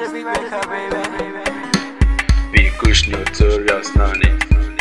the big maker, baby. Big Kush Notorious Nani.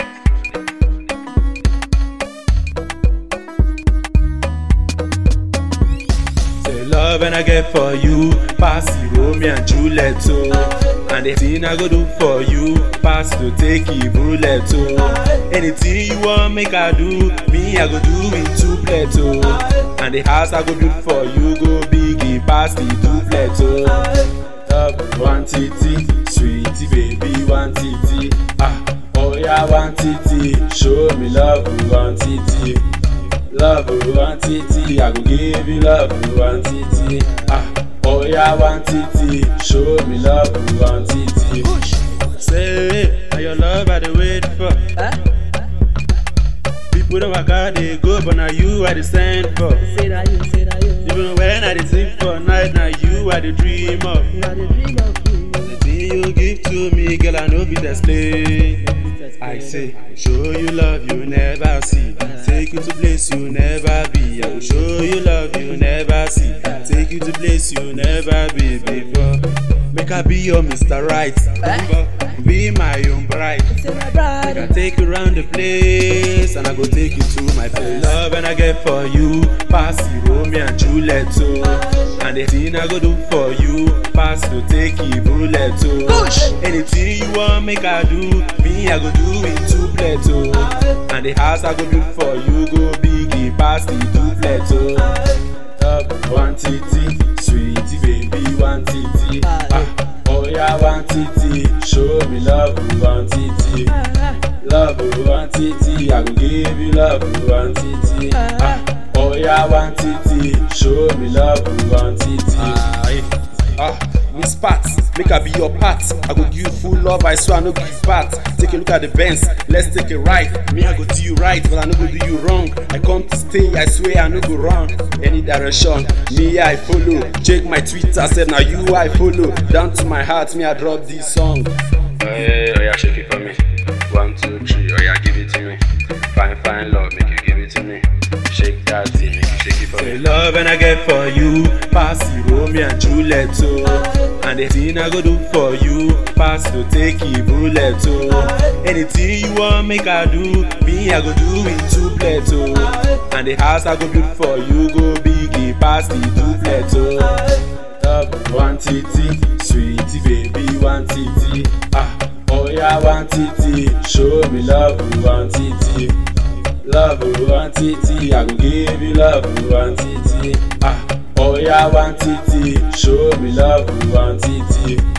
Say love and I get for you, pass the Romeo and Juliet oh. And the thing I go do for you, pass to take it bullet oh. Anything you want make I do, me I go do it two plate oh. And the house I go do for you, go big it pass the duplet oh. Love one titty, sweetie baby one titty, ah oh yeah one titty, show me love one titty. Love one titty, I go give you love one titty. Ah, oh yeah, one titty, show me love one titty. Say, now your love I dey wait for. People don't work out, they go, but now you I dey send for. Say that you, say that you. Even when I dey sleep for night, now you I dey dream of. You are the dream of me. The thing you give to me, girl, I know fit explain. I say, show you love you never see. Take you to place you never be. I will show you love you never see. Take you to place you never be before. Make I be your Mr. Right. Be my own bride. Say my I bride. take you around the place and I go take you to my place. Love and I get for you, pass the Romeo and Juliet oh. And the thing I go do for you, pass to take it bullet oh. Anything you want make I do, me I go do it two plate oh. And the house I go do for you, go big it pass the duplet oh. Love one titty, sweetie baby one titty. Ah, oh yeah one titty, show me love one titty. Love one titty, I go give you love one titty. Ah, oh yeah, one titty, show me love one titty. Ah, ah, Miss Pat, make I be your part. I go give you full love, I swear I no give back. Take a look at the Benz, let's take a ride. Me I go do you right, but I no go do you wrong. I come to stay, I swear I no go wrong. Any direction, me I follow. Check my Twitter, said now you I follow. Down to my heart, me I drop this song. Hey, oh yeah, shake it for me. One, two, three, oh yeah, give it to me. Fine, fine love, make you give it to me. Shake that thing, make you shake it for Say me. love and I get for you, pass the Romeo and Juliet oh. And the thing I go do for you, pass to take it bullet oh. Anything you want make I do, me I go do it two plate oh. And the house I go do for you, go big it pass the duplet oh. Love one titty, sweetie baby one titty. Ah, oh yeah one titty, show me love one titty. Love one titty, I go give you love one titty. Ah, oh yeah one titty, show me love one titty.